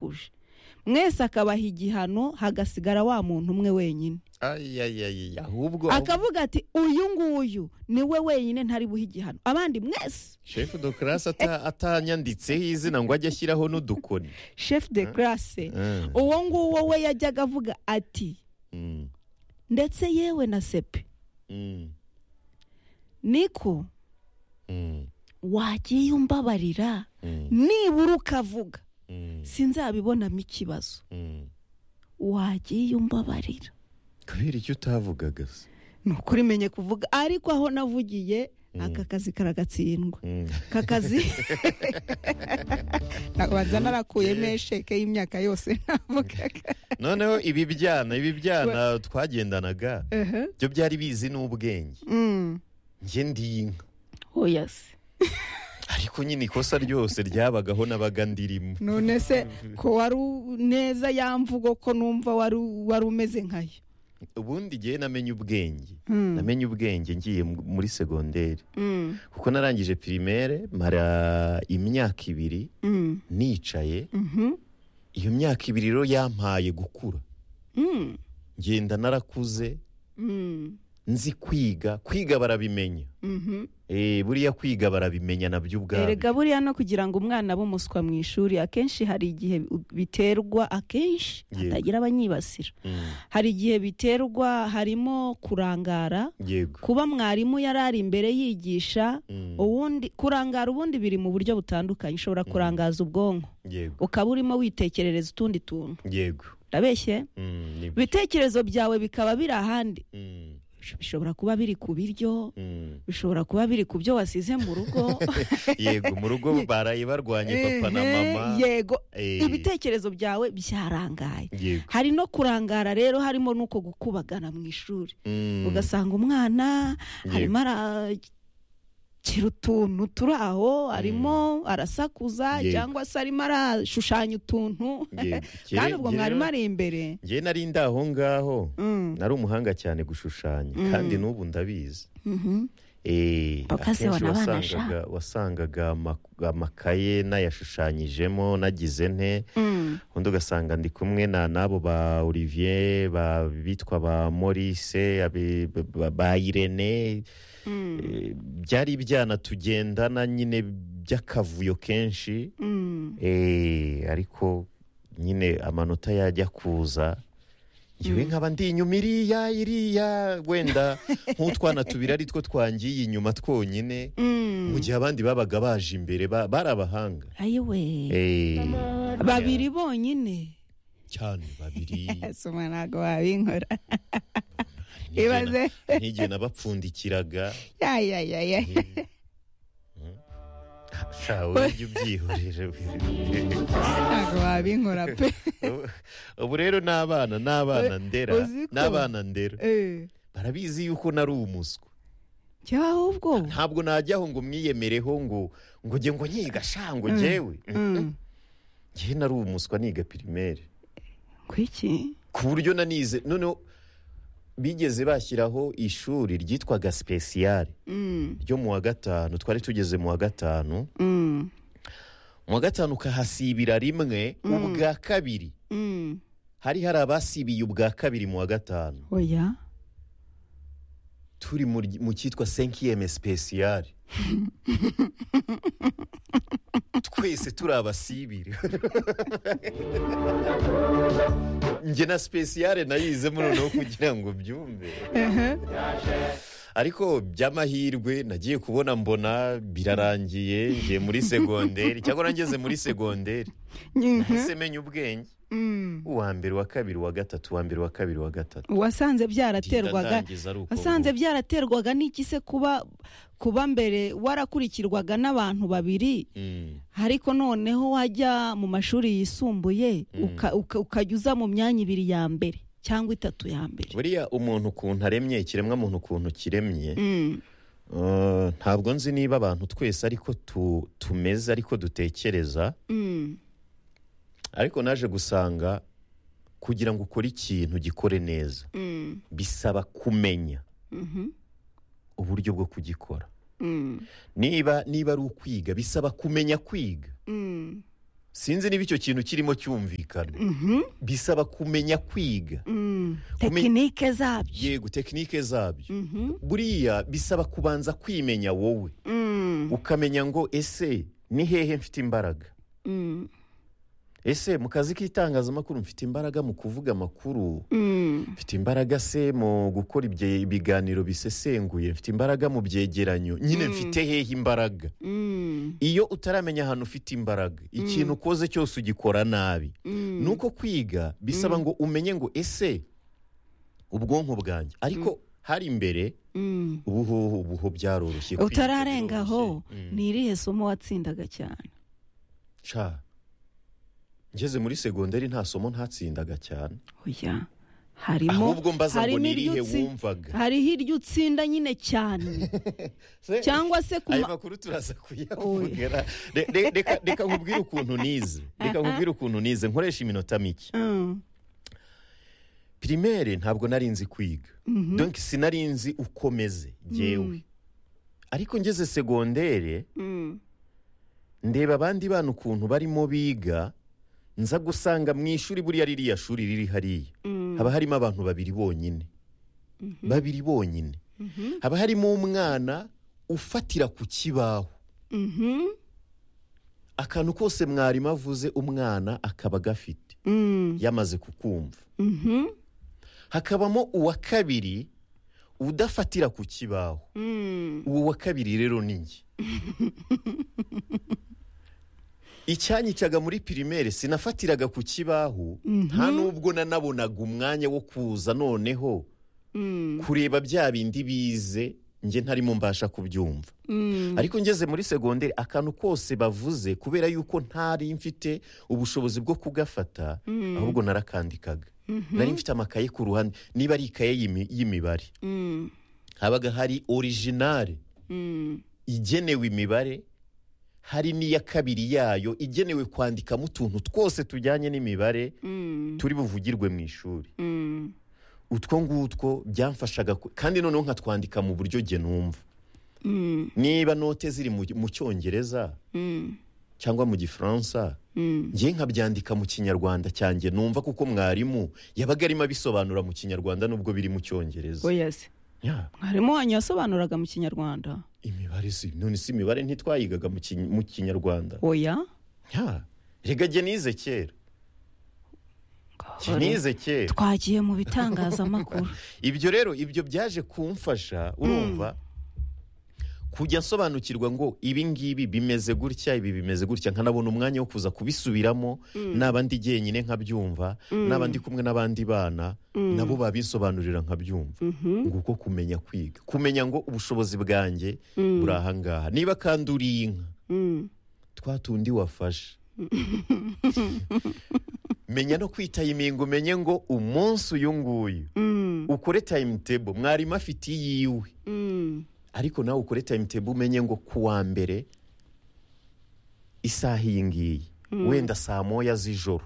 yabakuje mwese akabaha igihano hagasigara wa muntu umwe wenyine ayayayaya ahubwo akavuga ati uyu nguyu niwe wenyine ntari buhe igihano abandi mwese shefu do karasi atanyanditseho izina ngo ajye ashyiraho n'udukoni shefu de karase Ah. uwo nguwo we yajyaga avuga ati Mm, ndetse yewe na sepe mm, niko mm, wagiye umbabarira mm, nibura ukavuga mm, sinzabibonamo ikibazo mm. wagiye umbabarira kubera icyo utavugaga se ni ukuri menye kuvuga ariko aho navugiye aka kazi karagatsindwa Mm. aka kazi ntabanza narakuyemo esheke y'imyaka yose navugaga noneho ibi byana ibi byana twagendanaga Ehe. byo byari bizi n'ubwenge Mm. njye ndi inka oya se ariko nyine ikosa ryose ryabagaho n'abaga ndirimo none se ko wari u- neza yamvugo ko numva wari u- wari umeze nkayo ubundi igihe namenye ubwenge Mm. namenye ubwenge ngiye mu- muri segonderi Mm, kuko narangije pirimere mara imyaka ibiri mm, nicaye mhm, iyo myaka ibiri rero yampaye gukura mm, ngenda narakuze mm, nzi kwiga kwiga barabimenya mhm. Eh, buriya kwiga barabimenya nabyo ubwabyo erega buriya no kugira ngo umwana abe umuswa mu ishuri akenshi hari igihe u- biterwa akenshi Yego. hatagira abanyibasira Mm, hari igihe biterwa harimo kurangara yego kuba mwarimu yari ari imbere yigisha Mm, ubundi kurangara ubundi biri mu buryo butandukanye ushobora kurangaza ubwonko yego ukaba urimo witekerereza utundi tuntu yego ndabeshye Mm, nibyo. ibitekerezo byawe bikaba biri ahandi Mm, bishobora kuba biri ku biryo mm. bishobora kuba biri ku byo wasize mu rugo yego mu rugo baraye barwanye papa na Ehe, mama yego Eh, ibitekerezo byawe byarangaye yego hari no kurangara rero harimo n'uko gukubagana mu ishuri Mm, ugasanga umwana Yego. arimo arakira utuntu turi aho arimo arasakuza Yego. cyangwa se arimo arashushanya utuntu yego. kandi Njye- ubwo njye mwarimu rero- ari imbere njye nari ndi aho ngaho Mm, nari umuhanga cyane gushushanya kandi n'ubu ndabizi mhm. Eh, Papa se akenshi wana abana wasangaga wasangaga ama- amakaye nayashushanyijemo nagize nte Mm, undi ugasanga ndi kumwe na n'abo ba olivier ba bitwa ba maurice abe- ba- ba irene mm, Eh, byari ibyana tugendana nyine by'akavuyo kenshi mm. Eh, ariko nyine amanota yajya kuza ngewe nkaba ndi inyuma iriya iriya wenda nk'utwana tubiri ari two twangiye inyuma twonyine Mm. mu gihe abandi babaga baje imbere ba- bari abahanga ayiwe Eh, babiri bonyine cyane babiri soma ntabwo wabinkora N'igihe na- ibaze n'igihe nabapfundikiraga yayayaya shawe ujye ubyihorere ntabwo wabinkora pe Ubu- ubu rero ni abana ni abana ndera uzi ko- ni abana ndera Eh, barabizi yuko nari umuswa jya ahubwo ntabwo najyaho ngo mwiyemereho ngo ngo njye ngo nyiga sha ngo njyewe Mm. ngewe nari umuswa niga pirimere kwiki ku buryo nanize noneho bigeze bashyiraho ishuri ryitwaga sipesiyare Mm, ryo mu wa gatanu twari tugeze mu wa gatanu mm, mu wa gatanu ukahasibira rimwe ubwa kabiri mm. hari hari abasibiye ubwa kabiri mu wa gatanu oya turi mu ry- mu cyitwa senkiyeme sipesiyare twese turi abasibiri njye na sipesiyare nayizemo noneho kugira ngo byumve ariko by'amahirwe nagiye kubona mbona birarangiye ngiye muri segonderi cyangwa ngeze muri segonderi nahise menya ubwenge Mm. uwa mbere uwa kabiri uwa gatatu uwa mbere uwa kabiri uwa gatatu wasanze Ndinda byaraterwaga ndangiza ari uko wasanze nguko. byaraterwaga n'iki se kuba kuba mbere warakurikirwaga n'abantu babiri Mm, ariko noneho wajya mu mashuri yisumbuye uka- uka- ukajya uza mu myanya ibiri ya mbere cyangwa itatu ya mbere buriya umuntu ukuntu aremye ikiremwa muntu ukuntu kiremye Mm, Uh, ntabwo nzi niba abantu twese ariko tu- tumeze ariko dutekereza mm, ariko naje gusanga kugira ngo ukore ikintu gikore neza mm, bisaba kumenya mhm, uburyo bwo kugikora mm, niba niba ari ukwiga bisaba kumenya kwiga mm, sinzi niba icyo kintu kirimo cyumvikana Mhm. bisaba kumenya kwiga Mm. Kume- tekinike zabyo yego tekinike zabyo Mhm. buriya bisaba kubanza kwimenya wowe Mm. ukamenya ngo ese ni hehe mfite imbaraga Mm. ese mu kazi k'itangazamakuru mfite imbaraga mu kuvuga amakuru Mm. mfite imbaraga se mu gukora ibye- ibiganiro bisesenguye mfite imbaraga mu byegeranyo nyine Mm. mfite hehe imbaraga Mm. iyo utaramenya ahantu ufite imbaraga ikintu ukoze cyose ugikora nabi Mm. ni uko kwiga bisaba ngo umenye ngo ese ubwonko bwanjye ariko hari imbere Mm. ubu ho- ubu ho byaroroshye kwiga utararenga aho biroroshye. Mm. ni irihe somo watsindaga cyane Ca. ngeze muri segonderi nta somo ntatsindaga cyane oya harimo ahubwo mbaza ngo harimo ni irihe iryo utsi- wumvaga hariho iryo utsinda nyine cyane Se- cyangwa se ku ayo ma- makuru turaza kuyavugera Re- re- reka- reka nkubwire ukuntu nize reka nkubwire ukuntu nize nkoresha iminota mike Mm. pirimere ntabwo nari nzi kwiga Mhm. donc sinari nzi uko meze Mm. ngewe ariko ngeze segondere Mm. ndeba abandi bana ukuntu barimo biga nza gusanga mu ishuri buriya ririya shuri riri hariya Mm. haba harimo abantu babiri bonyine babiri bonyine Mhm. haba harimo umwana ufatira ku kibaho Mhm. akantu kose mwarimu avuze umwana akaba agafite Mm. yamaze kukumva Mhm. hakabamo uwa kabiri udafatira ku kibaho Mm. uwo wa kabiri rero ni njye icyanyicaga muri pirimere sinafatiraga ku kibaho nta n'ubwo nanabonaga umwanya wo kuza noneho Mm. kureba bya bindi bize njye ntarimo mbasha kubyumva Mm. ariko ngeze muri segonderi akantu kose bavuze kubera yuko ntari mfite ubushobozi bwo kugafata ahubwo narakandikaga nari mfite amakaye ku ruhande niba ari ikaye y'imi- y'imibare Mm. habaga hari orijinale Mm. igenewe imibare hari n'iya kabiri yayo igenewe kwandikamo utuntu twose tujyanye n'imibare Mm. turi buvugirwe mu ishuri Mm. utwo ngutwo byamfashaga ku- kandi noneho nkatwandika mu buryo jye numva Mm. niba note ziri mu mu cyongereza Mm. cyangwa mu gifaransa Mm. ngiye nkabyandika mu kinyarwanda cyanjye numva kuko mwarimu yabaga arimo abisobanura mu kinyarwanda nubwo biri mu cyongereza oya se Ya, mwarimu wanyu yasobanuraga mu kinyarwanda imibare si none si imibare ntitwayigaga mu Kiny- mu kinyarwanda oya Ya, rega jye nize kera jye nize kera twagiye mu bitangazamakuru ibyo rero ibyo byaje kumfasha urumva kujya nsobanukirwa ngo ibi ngibi bimeze gutya ibi bimeze gutya nkanabona umwanya wo kuza kubisubiramo naba ndi jyenyine nkabyumva naba ndi kumwe n'abandi bana nabo babisobanurira nkabyumva nguko kumenya kwiga kumenya ngo ubushobozi bwanjye buri aha ngaha niba kandi uri inka Mm. twa tundi wafashe menya no kwita imingo umenye ngo umunsi uyu nguyu Mm. ukore timetable mwarimu afite iyiwe Mm. ariko nawe ukore timetable umenye ngo ku wa mbere isaha iyi ngiyi wenda saa moya z'ijoro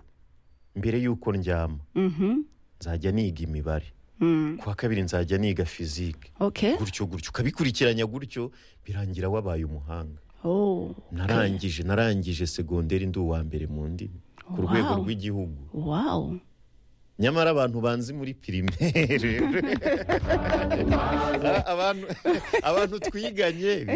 mbere y'uko ndyama Mhm. nzajya niga imibare Mm. ku wa kabiri nzajya niga fizike okay gutyo gutyo ukabikurikiranya gutyo birangira wabaye umuhanga oh okay. narangije narangije segonderi ndi uwa mbere mu ndimi ku Wow. rwego rw'igihugu wow nyamara abantu banzi muri pirimere A- abantu abantu twiganye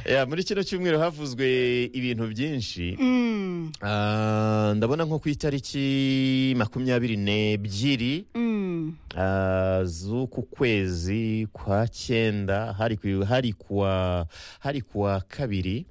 Ya, muri kino cyumweru havuzwe ibintu byinshi Mm. Ah, ndabona nko ku itariki makumyabiri n'ebyiri Mm. Ah, z'uku kwezi kwa cyenda hari ku- hari kuwa hari kuwa kabiri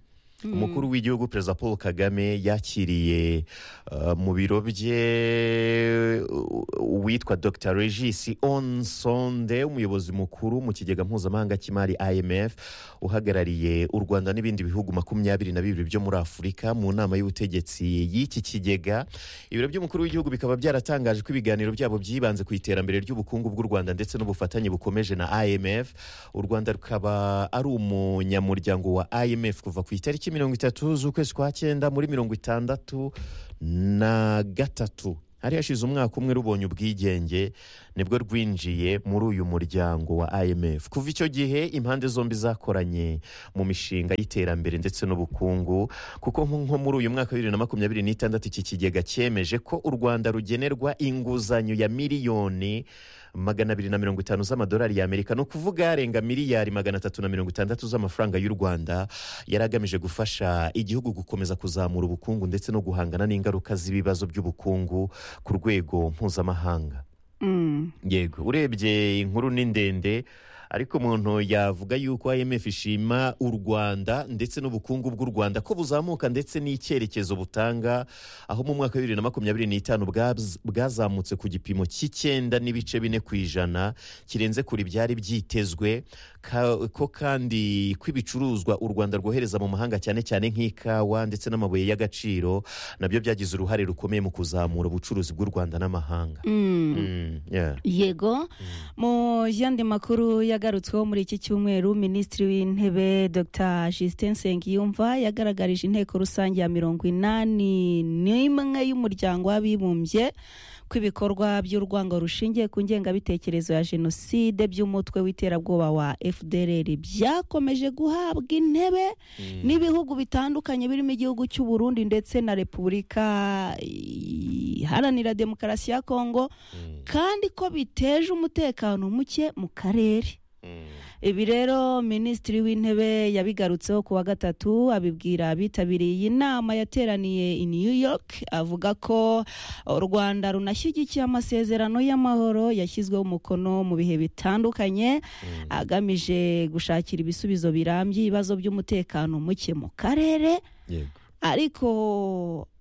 umukuru w'igihugu perezida paul kagame yakiriye ah, mu biro bye u- uwitwa dr regis onsonde umuyobozi mukuru mu kigega mpuzamahanga cy'imari imf uhagarariye u rwanda n'ibindi bihugu makumyabiri na bibiri byo muri afurika mu nama y'ubutegetsi y'iki kigega ibiro by'umukuru w'igihugu bikaba byaratangaje ko ibiganiro byabo byibanze ku iterambere ry'ubukungu bw'u rwanda ndetse n'ubufatanye bukomeje na imf u rwanda rukaba ari umunyamuryango wa imf kuva ku itariki mirongo itatu z'ukwezi kwa cyenda muri mirongo itandatu na gatatu hari hashize umwaka umwe rubonye ubwigenge nibwo rwinjiye muri uyu muryango wa imf kuva icyo gihe impande zombi zakoranye mu mishinga y'iterambere ndetse n'ubukungu kuko nko muri uyu mwaka wa bibiri na makumyabiri n'itandatu iki kigega cyemeje ko u rwanda rugenerwa inguzanyo ya miliyoni magana abiri na mirongo itanu z'amadolari y'amerika ni ukuvuga yarenga miliyari magana atatu na mirongo itandatu z'amafaranga y'u rwanda yari agamije gufasha igihugu gukomeza kuzamura ubukungu ndetse no guhangana n'ingaruka z'ibibazo by'ubukungu ku rwego mpuzamahanga Mm. yego urebye inkuru ni ndende ariko umuntu yavuga yuko imf ishima u rwanda ndetse n'ubukungu bw'u rwanda ko buzamuka ndetse n'icyerekezo butanga aho mu mwaka wa bibiri na makumyabiri n'itanu bwaz- bwazamutse ku gipimo cy'icyenda n'ibice bine ku ijana kirenze kure ibyari byitezwe ka- ko kandi ko ibicuruzwa u rwanda rwohereza mu mahanga cyane cyane nk'ikawa ndetse n'amabuye y'agaciro nabyo byagize uruhare rukomeye mu kuzamura ubucuruzi bw'u rwanda n'amahanga Mm. Mm, yeah. yego mu yandi makuru yagarutsweho muri iki cyumweru minisitiri w'intebe dr justin nsengiyumva yagaragarije inteko rusange ya mirongo inani n'imwe y'umuryango w'abibumbye ko ibikorwa by'urwango rushingiye ku ngengabitekerezo ya jenoside by'umutwe w'iterabwoba wa fdr byakomeje guhabwa intebe n'ibihugu bitandukanye birimo igihugu cy'u Burundi ndetse na repubulika iharanira demokarasi ya kongo Mm, kandi ko biteje umutekano muke mu karere mm, ibi rero minisitiri w'intebe yabigarutseho ku wa gatatu abibwira abitabiriye iyi nama yateraniye i new york avuga ko u rwanda runashyigikiye amasezerano y'amahoro yashyizweho umukono mu bihe bitandukanye mm. agamije gushakira ibisubizo birambye ibibazo by'umutekano muke mu karere yego ariko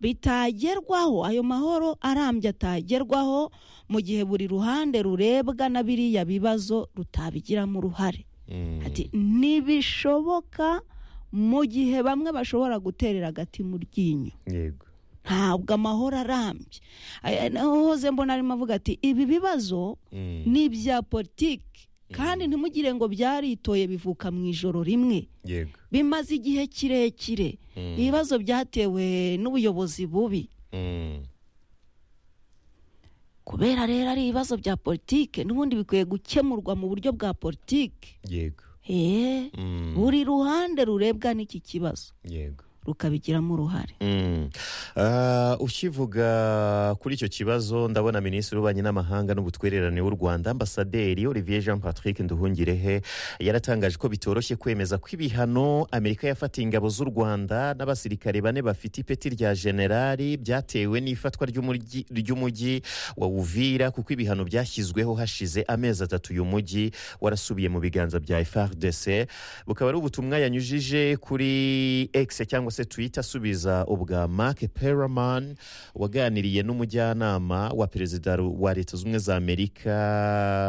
bitagerwaho ayo mahoro arambye atagerwaho mu gihe buri ruhande rurebwa na biriya bibazo rutabigiramo uruhare Mm, ati ntibishoboka mu gihe bamwe bashobora guterera agati mu ryinyo yego ntabwo amahoro arambye Aya- naho hoze mbona arimo avuga ati ibi bibazo Mm, ni ibya politiki kandi ntimugire ngo byaritoye bivuka mu ijoro rimwe yego bimaze igihe kirekire Mm, ibibazo byatewe n'ubuyobozi bubi mm, kubera rero ari ibibazo bya politike n'ubundi bikwiye gukemurwa mu buryo bwa politike yego eee Mm, buri ruhande rurebwa n'iki kibazo yego rukabigiramo uruhare Mm. Ah, ukivuga kuri icyo kibazo ndabona minisitiri w'ububanyi n'amahanga n'ubutwererane w'u rwanda ambasaderi olivier jean patrick nduhungirehe yaratangaje ko bitoroshye kwemeza ko ibihano amerika yafatiye ingabo z'u rwanda n'abasirikare bane bafite ipeti rya generali byatewe n'ifatwa ry'umuryi- ry'umujyi wa uvira kuko ibihano byashyizweho hashize amezi atatu uyu mujyi warasubiye mu biganza bya frdc bukaba ari ubutumwa yanyujije kuri x cyangwa se twitter asubiza ubwa mark peraman waganiriye n'umujyanama wa perezida ru- wa leta zunze ubumwe za amerika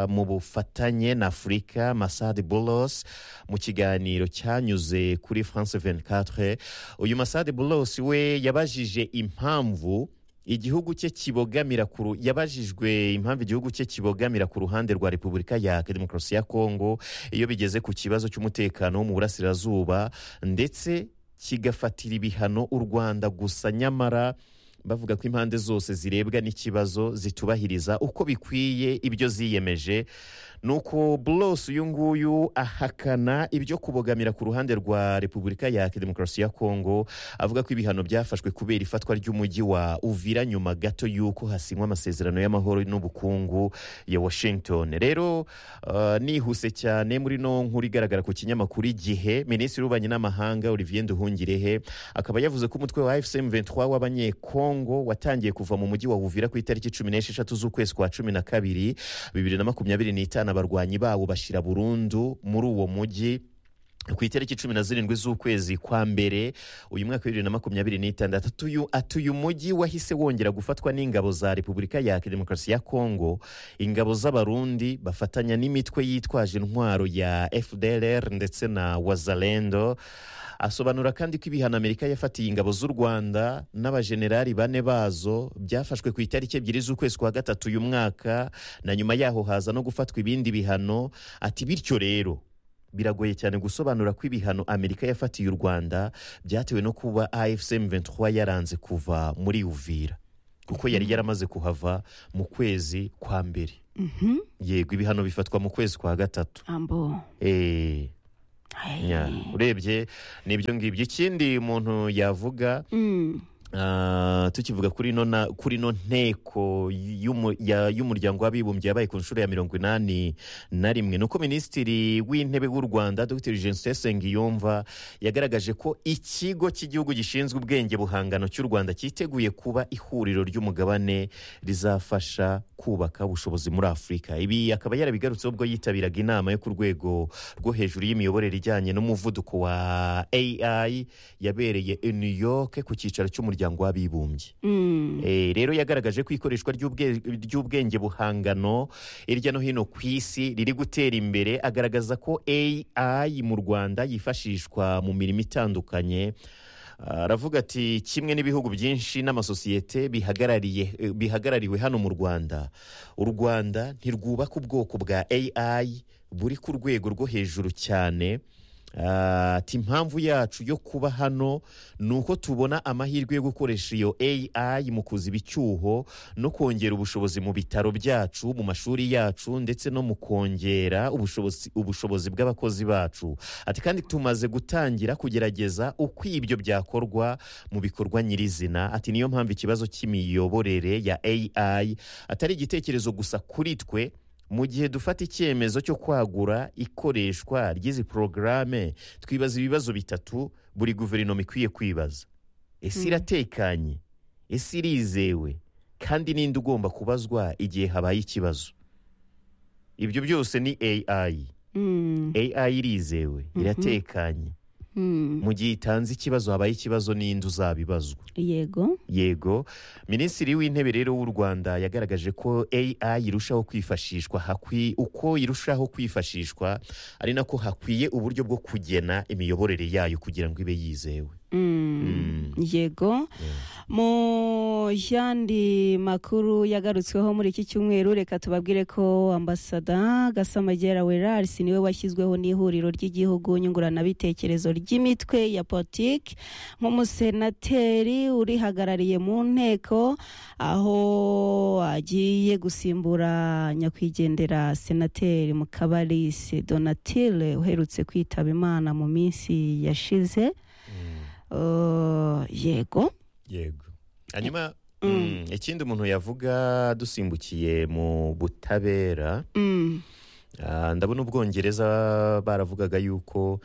mu bufatanye na afurika masad bolos mu kiganiro cyanyuze kuri france 24 uyu masad bolos we yabajije impamvu igihugu cye kibogamira ku ru- yabajijwe impamvu igihugu cye kibogamira ku ruhande rwa repubulika ya demokarasi ya kongo iyo bigeze ku kibazo cy'umutekano wo mu burasirazuba ndetse kigafatira ibihano u rwanda gusa nyamara bavuga ko impande zose zirebwa n'ikibazo zitubahiriza uko bikwiye ibyo ziyemeje nuko Bulos uyu nguyu ahakana ibyo kubogamira ku ruhande rwa Repubulika ya Demokarasi ya Kongo avuga ko ibihano byafashwe kubera ifatwa ry'umujyi wa Uvira nyuma gato y'uko hasinywa amasezerano y'amahoro n'ubukungu ya Washington rero uh, nihuse cyane muri no nkuru igaragara ku kinyamakuru igihe Minisitiri w'ububanyi n'amahanga Olivier Nduhungirehe akaba yavuze ko umutwe wa FCM 23 w'abanyekongo watangiye kuva mu mujyi wa Uvira ku itariki cumi n'esheshatu z'ukwezi kwa cumi na kabiri bibiri na makumyabiri n'itanu abarwanyi bawo bashira burundu muri uwo mujyi ku itariki cumi na zirindwi z'ukwezi kwa mbere uyu mwaka wa bibiri na makumyabiri n'itandatu atuyu- atuye umujyi wahise wongera gufatwa n'ingabo za repubulika ya demokarasi ya kongo ingabo z'abarundi bafatanya n'imitwe yitwaje intwaro ya fdlr ndetse na wazalendo asobanura kandi ko ibihano amerika yafatiye ingabo z'u rwanda n'abajenerali bane bazo byafashwe ku itariki ebyiri z'ukwezi kwa gatatu uyu mwaka na nyuma yaho haza no gufatwa ibindi bihano ati bityo rero biragoye cyane gusobanura ko ibihano amerika yafatiye u rwanda byatewe no kuba afcm 23 yaranze kuva muri uvira kuko yari yaramaze kuhava mu kwezi kwa mbere Mhm. yego ibihano bifatwa mu kwezi kwa gatatu ambo Eh, Hey. nya, urebye ni ibyo ngibyo ikindi umuntu yavuga Mm. ah, tukivuga kuri ino na- kuri ino nteko y'umu- ya- y'umuryango w'abibumbye yabaye ku nshuro ya mirongo inani na rimwe ni uko minisitiri w'intebe w'u rwanda dr jensen sengiyumva yagaragaje ko ikigo cy'igihugu gishinzwe ubwenge buhangano cy'u rwanda cyiteguye kuba ihuriro ry'umugabane rizafasha kubaka ubushobozi muri afurika ibi akaba yarabigarutseho ubwo yitabiraga inama yo ku rwego rwo hejuru y'imiyoborere ijyanye n'umuvuduko wa ai yabereye i new york ku cyicaro cy'umuryango w'abibumbye Mm. Eh, rero yagaragaje ko ikoreshwa ry'ubwe- ry'ubwenge buhangano hirya no hino ku isi riri gutera imbere agaragaza ko ai mu rwanda yifashishwa mu mirimo itandukanye Ah, aravuga ati kimwe n'ibihugu byinshi n'amasosiyete bihagarariye eh, bihagarariwe hano mu rwanda u rwanda ntirwubaka ubwoko bwa ai buri ku rwego rwo hejuru cyane Ah, ati impamvu yacu yo kuba hano ni uko tubona amahirwe yo gukoresha iyo ai mu kuziba icyuho no kongera ubushobozi mu bitaro byacu mu mashuri yacu ndetse no mu kongera ubushobozi, ubushobozi bw'abakozi bacu ati kandi tumaze gutangira kugerageza uko ibyo byakorwa mu bikorwa nyirizina ati niyo mpamvu ikibazo cy'imiyoborere ya ai atari igitekerezo gusa kuri twe mu gihe dufata icyemezo cyo kwagura ikoreshwa ry'izi porogaramu twibaza ibibazo bitatu buri guverinoma ikwiye kwibaza ese iratekanye ese irizewe kandi ninde ugomba kubazwa igihe habaye ikibazo ibyo byose ni ai Mm. ai irizewe iratekanye Mm. mu gihe itanze ikibazo habaye ikibazo n'indi uzabibazwa yego yego minisitiri w'intebe rero w'u rwanda yagaragaje ko ai irushaho kwifashishwa hakwi, uko irushaho kwifashishwa ari nako hakwiye uburyo bwo kugena imiyoborere yayo kugira ngo ibe yizewe Mm. yego mu yandi makuru yagarutsweho muri iki cyumweru reka tubabwire ko ambasada gasamagera werarisi niwe washyizweho n'ihuriro ry'igihugu nyunguranabitekerezo ry'imitwe ya politiki nk'umusenateri urihagarariye mu nteko aho agiye gusimbura nyakwigendera senateri mukabalise donatile uherutse kwitaba imana mu minsi yashize Uh, yego yego hanyuma mm, ikindi umuntu yavuga dusimbukiye mu butabera Mm, Ah, ndabona ubwongereza baravugaga yuko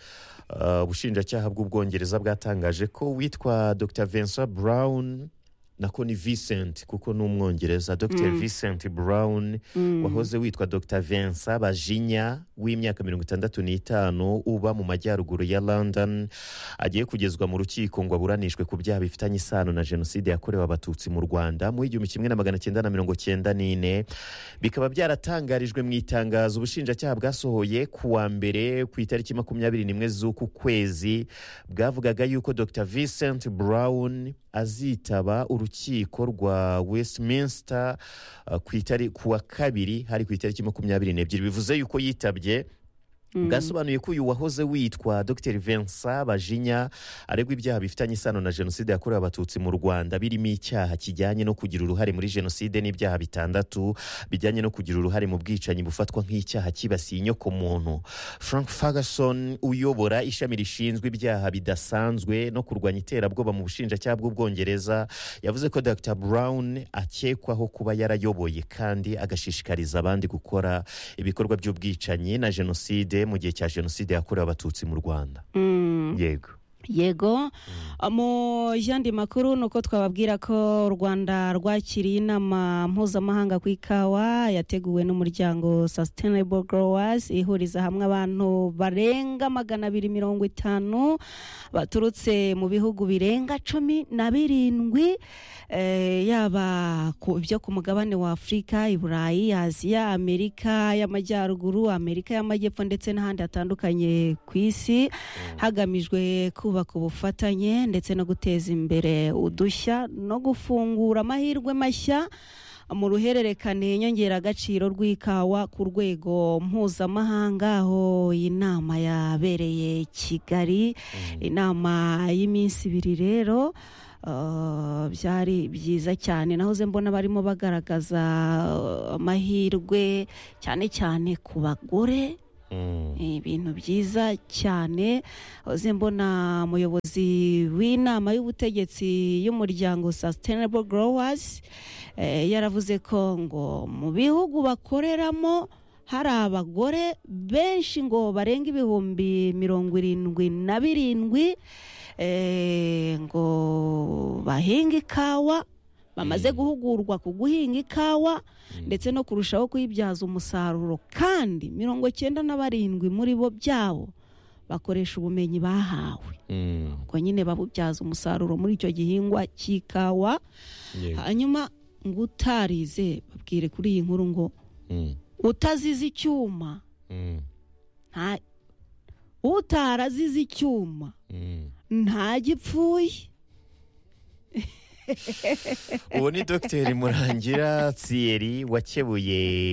ah, ubushinjacyaha bw'ubwongereza bwatangaje ko witwa dr vincent brown nako ni vincent kuko ni umwongereza dr vincent brown wahoze witwa dr vincent bajinya w'imyaka mirongo itandatu n'itanu uba mu majyaruguru ya london agiye kugezwa mu rukiko ngo aburanishwe ku byaha bifitanye isano na jenoside yakorewe abatutsi mu rwanda mu igihumbi kimwe na magana cyenda na mirongo cyenda n'ine bikaba byaratangarijwe mu itangazo ubushinjacyaha bwasohoye ku wa mbere ku itariki makumyabiri n'imwe z'uku kwezi bwavugaga yuko dr vincent brown azitaba urukiko rwa westminster uh, ku itari- ku wa kabiri hari ku itariki makumyabiri n'ebyiri bivuze yuko yitabye bwasobanuye ko uyu wahoze witwa dr vincent bajinya aregwa ibyaha bifitanye isano na jenoside yakorewe abatutsi mu rwanda birimo icyaha kijyanye no kugira uruhare muri jenoside n'ibyaha bitandatu bijyanye no kugira uruhare mu bwicanyi bufatwa nk'icyaha cyibasiye inyoko muntu frank ferguson uyobora ishami rishinzwe ibyaha bidasanzwe no kurwanya iterabwoba mu bushinjacyaha bw'ubwongereza yavuze ko dr brown akekwaho kuba yarayoboye kandi agashishikariza abandi gukora ibikorwa by'ubwicanyi na jenoside mu gihe cya jenoside yakorewe abatutsi mu rwanda mm, yego yego mu yandi makuru ni uko twababwira ko u rwanda rwakiriye inama mpuzamahanga ku ikawa yateguwe n'umuryango sustainable growers ihuriza hamwe abantu barenga magana abiri mirongo itanu baturutse mu bihugu birenga cumi na birindwi eh, yaba ku byo ku mugabane wa afurika i burayi aziya amerika y'amajyaruguru amerika y'amajyepfo ndetse n'ahandi hatandukanye ku isi hagamijwe kubaka ubufatanye ndetse no guteza imbere udushya no gufungura amahirwe mashya mu ruhererekane nyongeragaciro rw'ikawa ku rwego mpuzamahanga aho iyi nama yabereye i kigali inama y'iminsi ibiri rero Uh, byari byiza cyane nahoze mbona barimo bagaragaza uh, amahirwe cyane cyane ku bagore Mm. ibintu byiza cyane uze mbona umuyobozi w'inama y'ubutegetsi y'umuryango sustainable growers eh, yaravuze ko ngo mu bihugu bakoreramo hari abagore benshi ngo barenga ibihumbi mirongo irindwi na birindwi eh, ngo bahinga ikawa bamaze guhugurwa ku guhinga ikawa ndetse no kurushaho kuyibyaza umusaruro kandi mirongo cyenda na barindwi muri bo byabo bakoresha ubumenyi bahawe Mm. ubwo nyine babubyaza umusaruro muri icyo gihingwa cy'ikawa Yego. hanyuma ngo utarize babwire kuri iyi nkuru ngo Mm. utazize icyuma Mm. nta- utarazize icyuma Mm. nta gipfuye uwo ni dogiteri murangira tsiyeri wakebuye